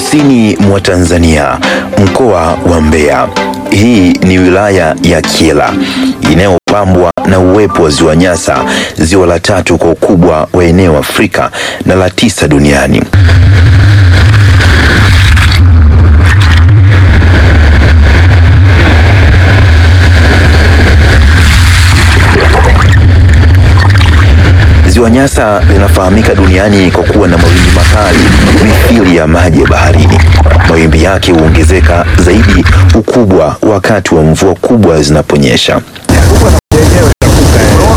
kusini mwa Tanzania, mkoa wa Mbeya. Hii ni wilaya ya Kyela inayopambwa na uwepo wa ziwa Nyasa, ziwa la tatu kwa ukubwa wa eneo Afrika na la tisa duniani. Ziwa Nyasa linafahamika duniani kwa kuwa na mawimbi makali mithili ya maji ya baharini. Mawimbi yake huongezeka zaidi ukubwa wakati wa mvua kubwa zinaponyesha.